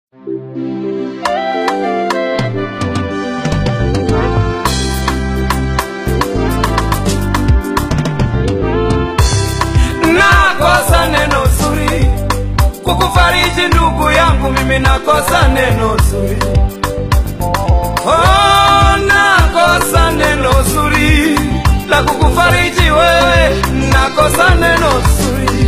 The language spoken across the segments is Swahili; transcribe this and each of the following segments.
nakosa neno zuri kukufariji ndugu yangu, mimi nakosa neno zuri. Oh, nakosa neno zuri la kukufariji wewe, nakosa neno zuri,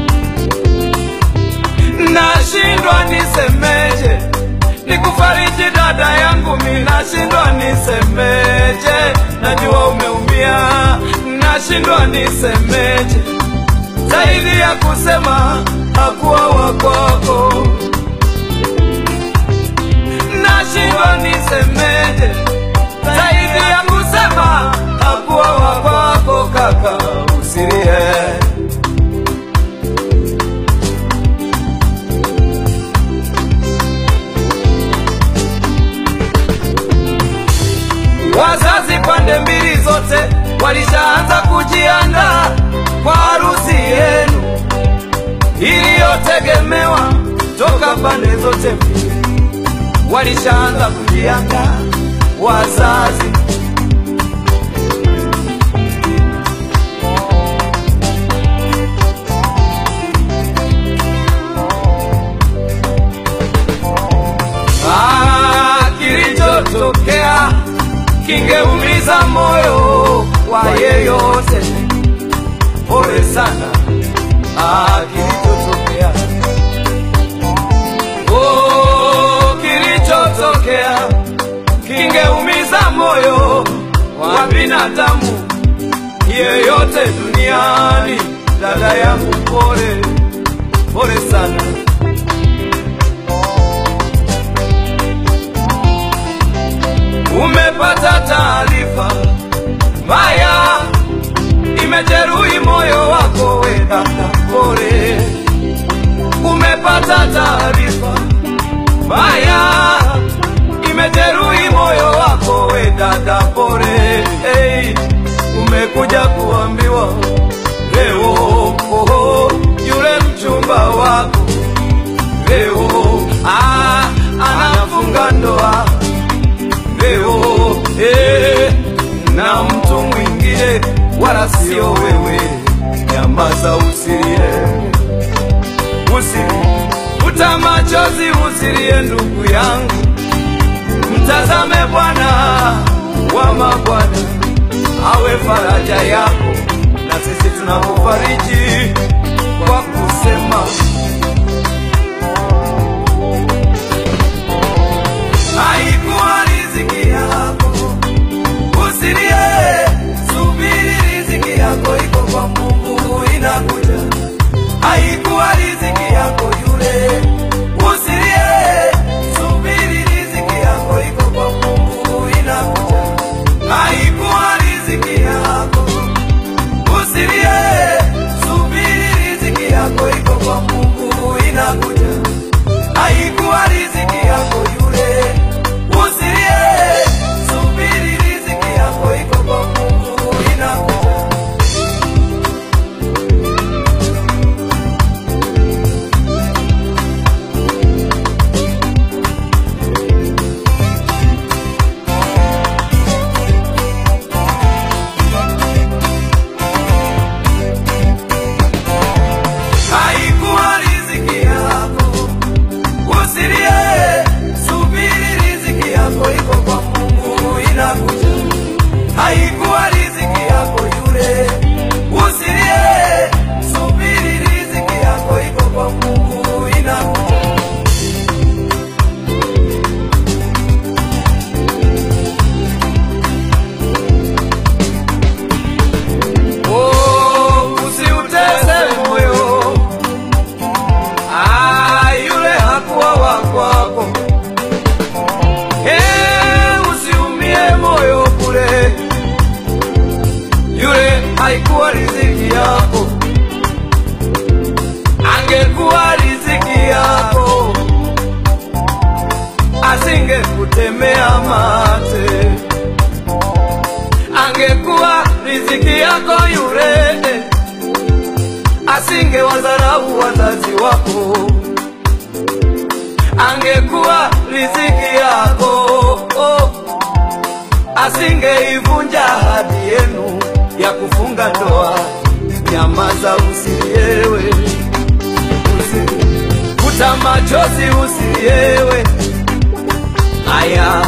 nashindwa nisemeje nikufariji dada yangu, mi nashindwa nisemeje, najua umeumia, nashindwa nisemeje zaidi ya kusema hakuwa wakwako, nashindwa nisemeje zaidi ya kusema hakuwa wakwako, kaka usilie. Wazazi pande mbili zote walishaanza kujiandaa kwa harusi yenu iliyotegemewa toka pande zote mbili, walishaanza kujiandaa wazazi. Ah, kilichotokea kingeumiza moyo wa yeyote. Pole sana, ah, kilichotokea oh, kilichotokea kingeumiza moyo wa binadamu yeyote duniani. Dada yangu, pole pole sana. Umepata taarifa mbaya, imejeruhi moyo wako, we dada, pole. Umepata taarifa mbaya, imejeruhi moyo wako, we dada, pole. Hey, umekuja kuambiwa leo, oh, yule mchumba wako leo ah, anafunga ndoa leo eh, na mtu mwingine wala sio wewe. Nyamaza, usilie, usilie, futa machozi, usilie ndugu yangu, mtazame Bwana wa mabwana awe faraja yako, na sisi tunakufariji kwa kusema haikuwa riziki yako, usilie, subiri, riziki yako iko kwa Mungu, inakuja. Haikuwa riziki yako yule, usilie, subiri, riziki yako iko kwa Mungu, inakuja. Haikuwa riziki yako, usilie, subiri, riziki yako iko kwa Mungu, angekuwa riziki yako oh, asingeivunja ahadi yenu ya kufunga ndoa. Nyamaza, usiliewe, usi- futa machozi, usiliewe. Haya,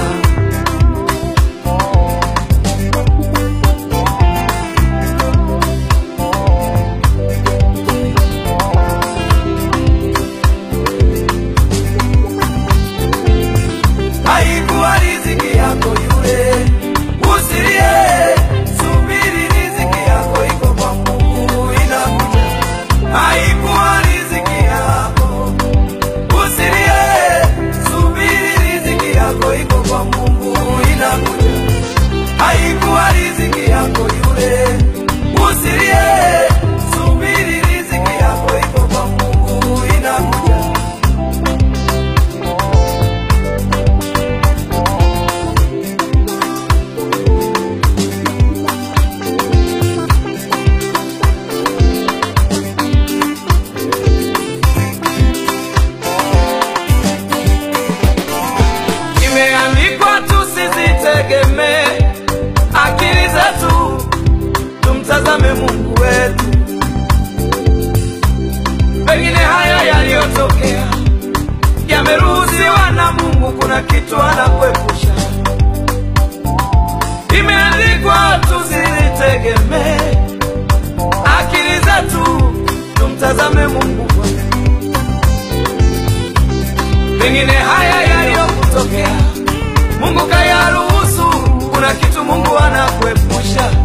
haikuwa riziki yako yule, usilie, subiri, riziki yako iko kwa Mungu inakuja. Haikuwa riziki yako, usilie, subiri, riziki yako iko kwa Mungu inakuja. Haikuwa riziki yako yule, usilie, subiri, riziki yako iko kwa Mungu inakuja. Imeandikwa tusizitegemee akili zetu, tumtazame Mungu wetu. Pengine haya yaliyotokea yameruhusiwa na Mungu, kuna kitu anakuepusha. Imeandikwa tusizitegemee akili zetu, tumtazame Mungu Bwana. Pengine haya yaliyokutokea Mungu kayaruhusu, kuna kitu Mungu anakuepusha.